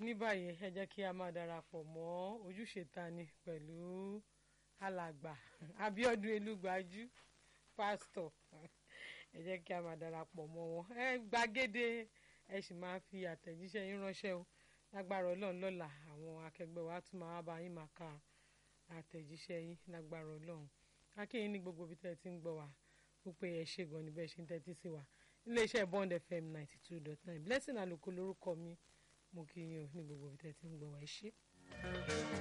ní báyìí ẹ jẹ́ kí a máa darapọ̀ mọ́ ojúṣe tani pẹ̀lú alàgbà Abíọ́dún Elúgbájú pásítọ̀ ẹ jẹ́ kí a máa darapọ̀ mọ́ wọn ẹ gbàgede ẹ sì máa fi àtẹ̀jíṣẹ́ yín ránṣẹ́ o lágbára Ọlọ́run lọ́la àwọn akẹgbẹ́ wa tún máa bá yín máa ka àtẹ̀jíṣẹ́ yín lágbára Ọlọ́run akínyìn ní gbogbo ibi tẹ́ ẹ ti ń gbọ́ wa wípé ẹ ṣe gan ni bẹ́ẹ̀ ṣe ń tẹ́tí sí wa iléeṣẹ́ Bond FM ninety two dot nine Blessing Àlùkò lórúkọ mi mo kí yín o ní gbogbo ibi tẹ́ ẹ ti ń gbọ́ wa ẹ ṣé.